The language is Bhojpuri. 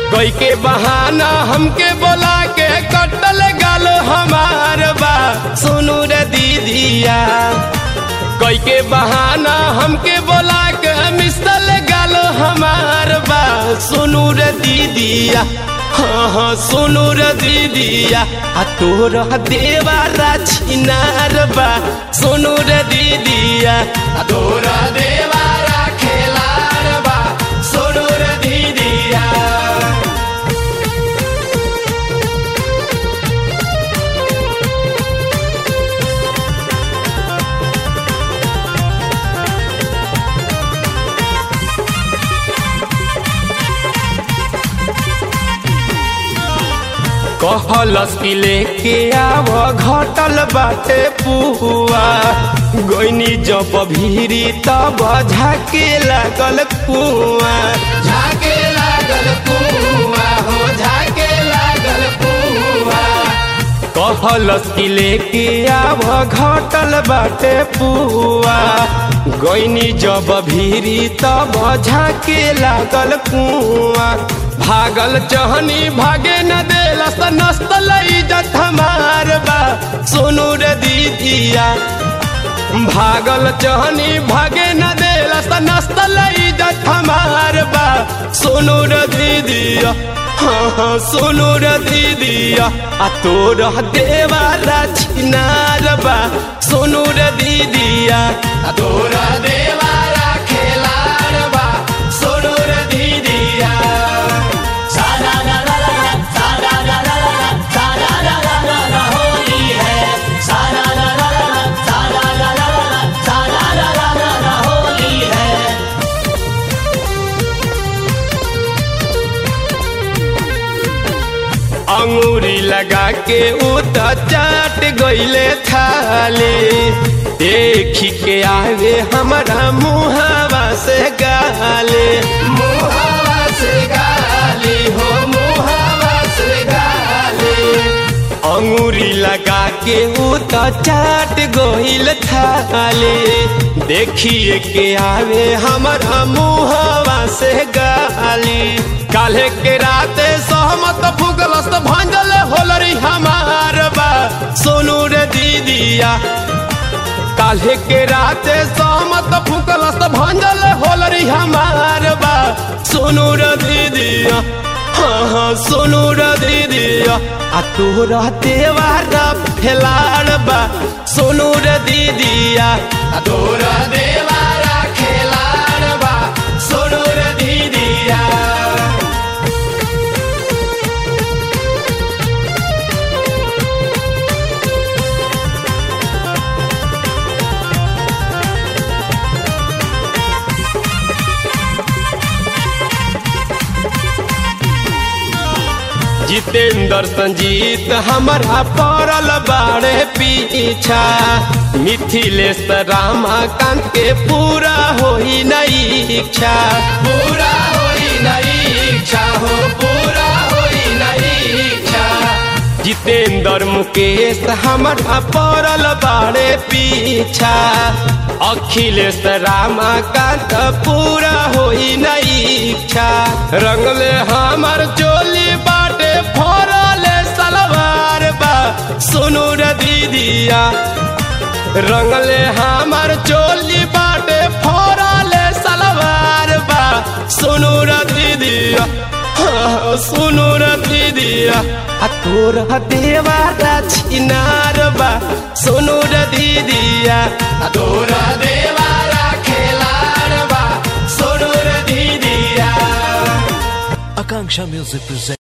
कोई के बहाना हमके बोला के कटल गाल हमार बा सुनू रे दीदिया कोई के बहाना हमके बोला के मिसल गाल हमार बा सुनू रे दीदिया हाँ हाँ सुनू रे दीदिया आ तोरा देवारा छिनार बा सुनू रे दीदिया आ तोरा देवारा खेलार बा सुनू रे दीदिया कहलस कि लेके आव घटल बाटे पुआ गोइनी जब भीरी तब झाके लागल कुआ झाके लागल कुआ हो झाके लागल कुआ कहलस कि लेके आव घटल बाटे पुआ गोइनी जब भीरी तब झाके लागल कुआ भागल चहनी भागे न देलस नस्तल इज्जत हमार बा सुनू रे दीदिया भागल चहनी भागे न देलस नस्तल इज्जत हमार बा सुनू रे दीदिया हाँ हाँ सुनू रे दीदिया आ तोर देवारा छिनार बा सुनू रे दीदिया आ तोर देवारा खेलार बा सुनू रे दीदिया सारा ला ला ला ला, सारा ला ला ला ला, सारा ला ला ला ला होली है सारा ला ला ला ला, सारा ला ला ला ला, सारा ला ला ला ला होली है अंगूरी लगा के उ त चाट गईले थाले देखी के आवे हमारा मुहावा से गाले मुहावा से गाली हो मुहावा से गाले अंगूरी लगा के उ त चाट गईल थाले देखिए के आवे हमारा मुहावा से गाली काल्हे के राते सहमत भूगलस्त भंजल होलरी हमार बा सोनू रे दीदिया काल्हे के राते सहमत भूगलस्त भंजल होलरी हमार बा सोनू रे दीदिया हाँ हाँ सोनू रे दीदिया आ तोरा देवारा फेलाड़ बा सोनू रे दीदिया आ तोरा देवारा खेलाड़ बा सोनू रे दीदिया जितेंद्र संजीत हमारा पड़ल बाड़े पीछा मिथिलेश रामाकांत के पूरा होई नहीं इच्छा पूरा होई नहीं इच्छा हो पूरा होई नहीं इच्छा जितेंद्र मुकेश हमारा पड़ल बाड़े पीछा अखिलेश रामाकांत पूरा होई नहीं इच्छा रंगले हमार चोली बाटे फोरले सलवार बा सुनू रे दीदिया रंगले हमार चोली बाटे फोरले सलवार बा सुनू रे दीदिया हाँ, सुनू रे दीदिया आ तोरा देवारा छिनार बा सुनू रे दीदिया आ तोरा देवारा खेलार बा सुनू रे दीदिया Akanksha Music presents.